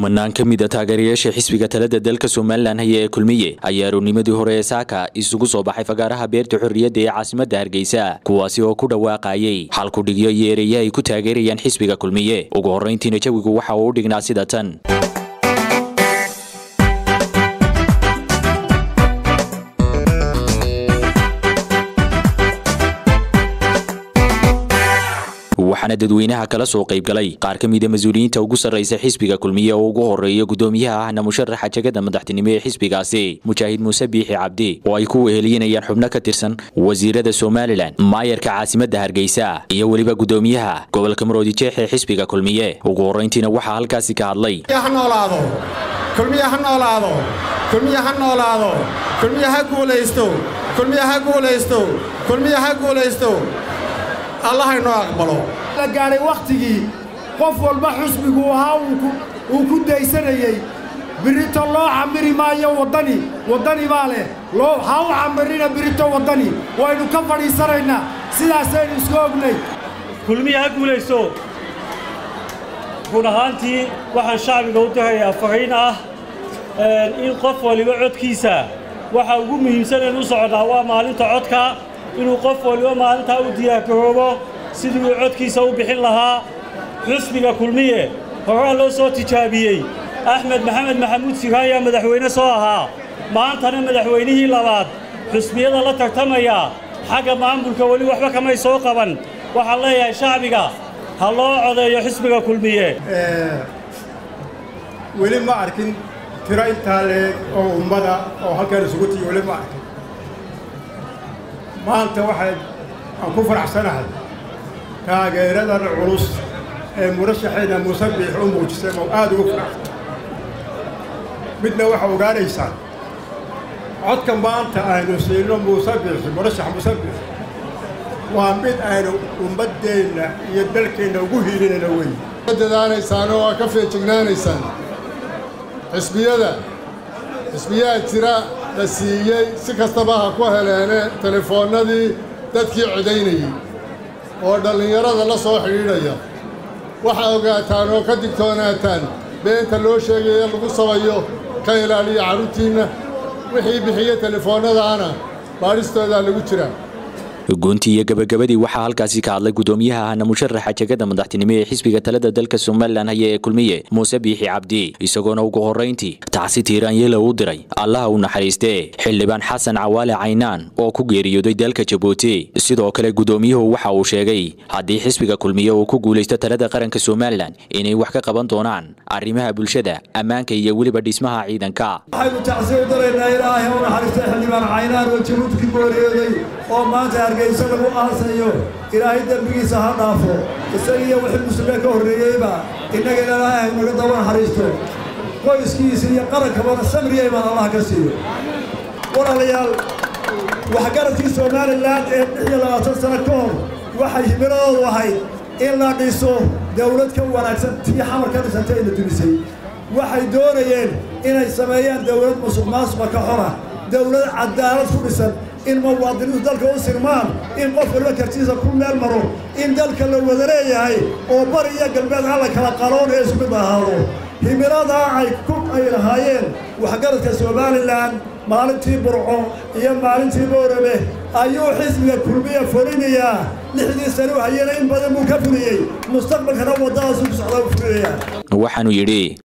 kumanaan ka mid a taageerayaasha xisbiga talada dalka somalilan haya ee kulmiye ayaa aroornimadii hore ee saaka isugu soo baxay fagaaraha beerta xorriyadda ee caasimadda hargeysa kuwaasi oo ku dhawaaqayay xalkudhigyo iyo ereya ay ku taageerayaan xisbiga kulmiye ugu horrayntiina jawigu waxa uu u dhignaa sida tan waxaana dadweynaha kala soo qayb galay qaar ka mida mas-uuliyiinta ugu sarraysa xisbiga kulmiye oo ugu horeeya gudoomiyaha ahna musharaxa jegada madaxtinimo ee xisbigaasi mujaahid muuse biixi cabdi oo ay ku wehelinayaan xubno ka tirsan wasiirada somalilan maayarka caasimadda hargeysa iyo weliba gudoomiyaha gobolka maroodi jeex ee xisbiga kulmiye ugu horrayntiina waxaa halkaasi ka hadlay ha noolaado kulmiye ha noolaado kulmiye ha noolaado kulmiye ha guulaysto kulmiye ha guulaysto kulmiye ha guulaysto allah inoo aqbalo la gaadhay wakhtigii qof walba xusbigu ahaa uu ku daysanayey birito loo camiri maayo waddani waddani baa leh loo ha u camirina birito waddani waynu ka fadhiisanaynaa sidaasaynu isku ognay kulmiya ha guulayso run ahaantii waxaan shacbiga u dahayaa fariin ah in qof waliba codkiisa waxa ugu muhiimsaneen u socdaa waa maalinta codka inuu qof waliba maalintaa u diyaargaroobo sidii uu codkiisa u bixin lahaa xusbiga kulmiye horaa loo soo tijaabiyey axmed maxamed maxamuud sigaan ayaa madaxweyne soo ahaa maantana madaxweynihii labaad xusbiyada la tartamaya xagga maamulka weli waxba kamay soo qaban waxaan leeyahay shacbiga ha loo codeeyo xisbiga kulmiye weli ma arkin tiro intaa leeg oo ummada oo halkaan isugu tiyo weli ma arkin maanta waxay aan ku faraxsanahay taageeradan culus ee murashaxayna muuse biix u muujisay oo aad ugu faraxsan midna waxaa ogaanaysaan codka maanta aynu siino muuse biixi murashax muuse biix waa mid aynu ummaddeenna iyo dalkeenna ugu hiilinayna wey dadaanaysaan oo aa ka feejignaanaysaan xisbiyada xisbiyaha jira la siiyey si kastaba ha ku heleene telefoonnadii dadkii codaynayey oo dhallinyarada la soo xidhiidhaya waxaa ogaataan oo ka digtoonaataan beenta loo sheegaya lagu sabayo ka ilaaliya carruurtiinna wixii bixiya telefoonnadaana baadhistoodaa lagu jiraa goontii iyo gabagabadii waxaa halkaasi ka hadlay gudoomiyaha ahna musharaxa jegada madaxtinimo ee xisbiga talada dalka somalilan haya ee kulmiye muuse biixi cabdi isagoona ugu horrayntii tacsi tiiraanyela u diray allaha u naxariistee xildhibaan xasan cawaale caynaan oo ku geeriyooday dalka jabuuti sidoo kale gudoomiyuhu waxa uu sheegay haddii xisbiga kulmiye uu ku guulaysto talada qaranka somalilan inay wax ka qaban doonaan arrimaha bulshada ammaanka iyo weliba dhismaha ciidanka waxaynu tacsi u daraynaa ilaahay u naxariistay xildhibaan caynaan oo jabuuti ku geeriyooday oo maanta hargeysa lagu aasayo ilaahay dembigiisa ha dhaafo isagiiyo wixii muslimiin ka horreeyeyba innagana ilaahay naga daba naxariisto qoyskiisa iyo qarankabana samriya imaan allah ka siiyo walaalayaal waxgaradkii somalilan ee lix iyo labaatan sano ka hor waxay himiladoodu ahayd in la dhiso dawlad ka wanaagsan tii xamar ka dhisantay la dumisay waxay doonayeen inay sameeyaan dawlad musuq maasuqa ka xora dawlad cadaalad ku dhisan in muwaadiniintu dalka u sirmaan in qof waliba kartiisa ku meel maro in dalka la wada leeyahay oo bari iyo galbeed alla kala qaloon ee isku mid ahaado himiladaa ay ku ay lahaayeen waxgaradka somalilan maalintii burco iyo maalintii boorame ayuu xisbiga kulmiya fulinayaa lixdii sane u hayana in badan buu ka fuliyey mustaqbalkana waddadaasuu ku socdaa u fulinayaa waxaanu yidhi